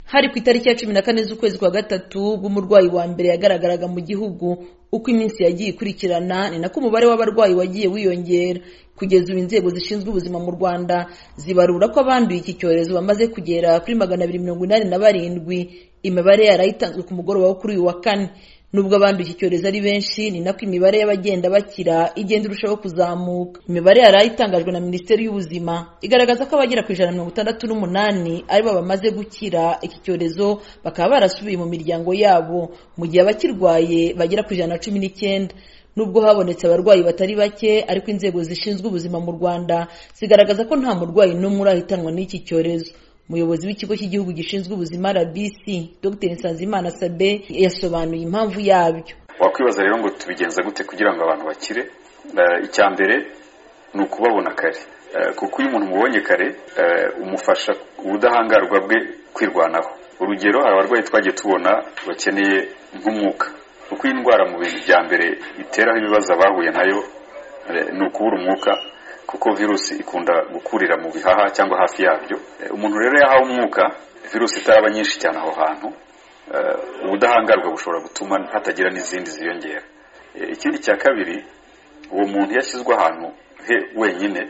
hari ku itariki ya cumi na kane z'ukwezi kwa gatatu ubwo umurwayi wa mbere yagaragaraga mu gihugu uko iminsi yagiye ikurikirana ni nako umubare w'abarwayi wagiye wiyongera kugeza ubu inzego zishinzwe ubuzima mu rwanda zibarura ko abanduye iki cyorezo bamaze kugera kuri magana abiri mirongo inani na barindwi imibare yarayitanzwe ku mugoroba wo kuri uyu wa kane nubwo abanduye iki cyorezo ari benshi ni nako imibare y'abagenda bakira igenda irushaho kuzamuka imibare yarayitangajwe na minisiteri y'ubuzima igaragaza ko abagera ku ijana na mirongo itandatu n'umunani aribo bamaze gukira iki cyorezo bakaba barasubiye mu miryango yabo mu gihe abakirwaye bagera ku ijana na cumi n'icyenda nubwo habonetse abarwayi batari bake ariko inzego zishinzwe ubuzima mu rwanda zigaragaza ko nta murwayi n'umwe urahitanwa n'iki cyorezo umuyobozi w'ikigo cy'igihugu gishinzwe ubuzima rbc dr nsanzimana sabe yasobanuye impamvu yabyo wakwibaza rero ngo tubigenza gute kugira ngo abantu bakire icya mbere ni ukubabona kare kuko iyo umuntu umubonye kare umufasha ubudahangarwa bwe kwirwanaho urugero hari abarwayi twagiye tubona bakeneye nk'umwuka kuko iyi ndwara mu bintu bya mbere biteraho ibibazo abahuye nayo ni ukubura umwuka kuko virusi ikunda gukurira mu bihaha cyangwa hafi yabyo umuntu rero yahawe umwuka virusi itaraba nyinshi cyane aho hantu ubudahangarwa bushobora gutuma hatagira n'izindi ziyongera ikindi cya kabiri uwo muntu yashyizwe ahantu he wenyine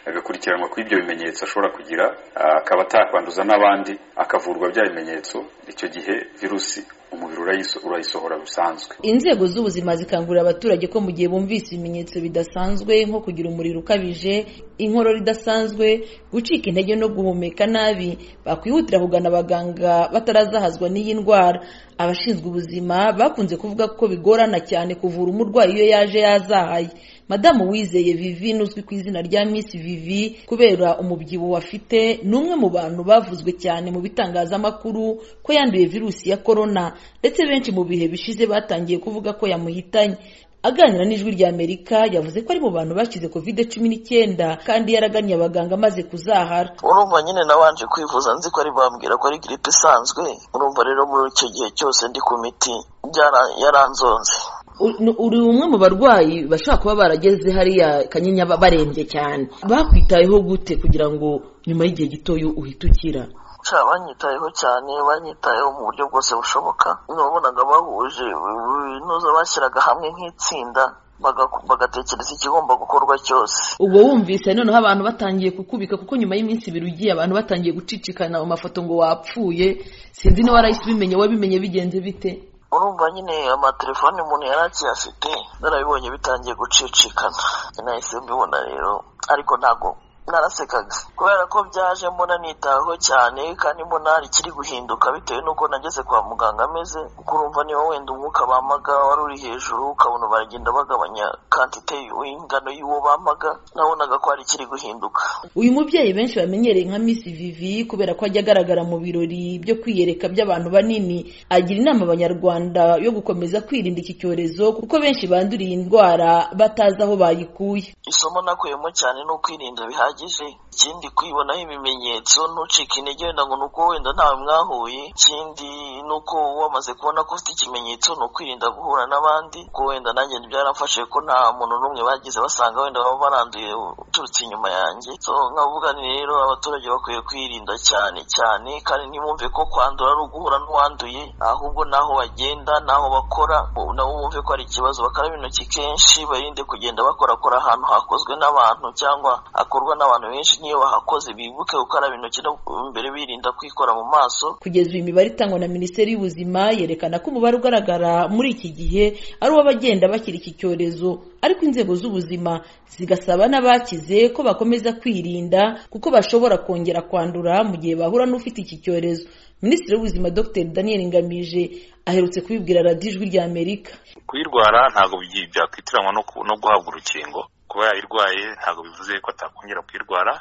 agakurikiranwa ku ibyo bimenyetso ashobora kugira akaba atakwanduza n'abandi akavurwa bya bimenyetso icyo gihe virusi umubiri urayisohora bisanzwe inzego z'ubuzima zikangurira abaturage ko mu gihe bumvise ibimenyetso bidasanzwe nko kugira umuriro ukabije inkorora idasanzwe gucika intege no guhumeka nabi bakwihutira kugana abaganga batarazahazwa n'iyi ndwara abashinzwe ubuzima bakunze kuvuga ko bigorana cyane kuvura umurwayi iyo yaje yazahaye madamu wizeye vivi uzwi ku izina rya miss vivi kubera umubyibuho afite ni umwe mu bantu bavuzwe cyane mu bitangazamakuru ko yanduye virusi ya korona ndetse benshi mu bihe bishize batangiye kuvuga ko yamuhitanye aganira n'ijwi rya amerika yavuze ko ari mu bantu bakize kovide cumi n'icyenda kandi yaraganiye abaganga amaze kuzahara urumva nyine nabanje kwivuza nzi ko ari bambwira ko ari giripe isanzwe urumva rero muri icyo gihe cyose ndi ku miti yaranzonze uri umwe mu barwayi bashobora kuba barageze hariya kanyinya barembye cyane bakwitayeho gute kugira ngo nyuma y'igihe gitoya uhite ukira banyitayeho cyane banyitayeho mu buryo bwose bushoboka wabonaga bahuje ibinuza bashyiraga hamwe nk'itsinda bagatekereza ikigomba gukorwa cyose ubwo wumvise noneho abantu batangiye kukubika kuko nyuma y'iminsi ibiri ugiye abantu batangiye gucicikana mu mafoto ngo wapfuye sinzi niba warahise ubimenye wabimenye bigenze bite urumva nyine amatelefone umuntu yari akiyafite narabibonye bitangiye gucicikana nahise mbibona rero ariko ntabwo narasekaga kubera ko byaje mbona nitaweho cyane kandi mbona ikiri guhinduka bitewe n'uko nageze kwa muganga ameze kuko urumva niba wenda umwuka bamaga wari uri hejuru ukabona baragenda bagabanya kantite ingano y'uwo bamaga nabonaga ko hari ikiri guhinduka uyu mubyeyi benshi bamenyereye nka miss vivi kubera ko ajya agaragara mu birori byo kwiyereka by'abantu banini agira inama abanyarwanda yo gukomeza kwirinda iki cyorezo kuko benshi banduriye indwara batazi aho bayikuye isomo nakuyemo cyane ni ukwirinda bihagije ikindi kwibonaho ibimenyetso ntucike intege wenda ngo ni uko wenda ntawe mwahuye ikindi ni uko wamaze kubona ko ufite ikimenyetso ni ukwirinda guhura n'abandi kuko wenda nanjye byaramfashe ko nta muntu n'umwe bagize basanga wenda baba baranduye uturutse inyuma yanjye nkavuga ni rero abaturage bakwiye kwirinda cyane cyane kandi ntibumve ko kwandura ari uguhura n'uwanduye ahubwo n'aho bagenda n'aho bakora nabo bumve ko hari ikibazo bakaraba intoki kenshi barinde kugenda bakorakora ahantu hakozwe n'abantu cyangwa hakorwa n'abantu abantu benshi niyo bahakoze bibuke gukaraba intoki no mbere birinda kwikora mu maso kugeza uyu mibare itangwa na minisiteri y'ubuzima yerekana ko umubare ugaragara muri iki gihe ari uw'abagenda bakira iki cyorezo ariko inzego z'ubuzima zigasaba n'abakize ko bakomeza kwirinda kuko bashobora kongera kwandura mu gihe bahura n'ufite iki cyorezo minisitiri w'ubuzima dr daniel ngamije aherutse kubibwira radiyo ijwi rya amerika kuyirwara ntabwo byakwitiranwa no guhabwa urukingo kuba yayirwaye ntabwo bivuze ko atakongera kuyirwara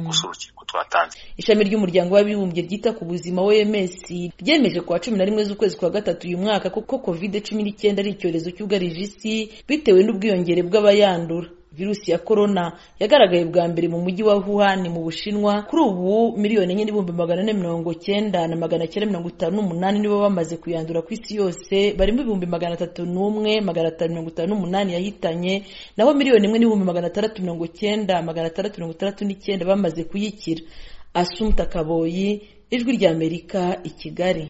gusa urukiko twatanze ishami ry'umuryango w'abibumbye ryita ku buzima oms ryemeje ku wa cumi na rimwe z'ukwezi kwa gatatu uyu mwaka kuko kovide cumi n'icyenda ari icyorezo cyugarije isi bitewe n'ubwiyongere bw'abayandura virusi ya korona yagaragaye bwa mbere mu mujyi wa Wuhan mu Bushinwa kuri ubu miliyoni enye n'ibihumbi magana ane mirongo cyenda na magana cyenda mirongo itanu n'umunani nibo bamaze kuyandura ku isi yose barimo ibihumbi magana atatu n'umwe magana atanu mirongo itanu n'umunani yahitanye naho miliyoni imwe n'ibihumbi magana atandatu mirongo cyenda magana atandatu mirongo itandatu n'icyenda bamaze kuyikira asumta kaboyi ijwi ry'amerika i kigali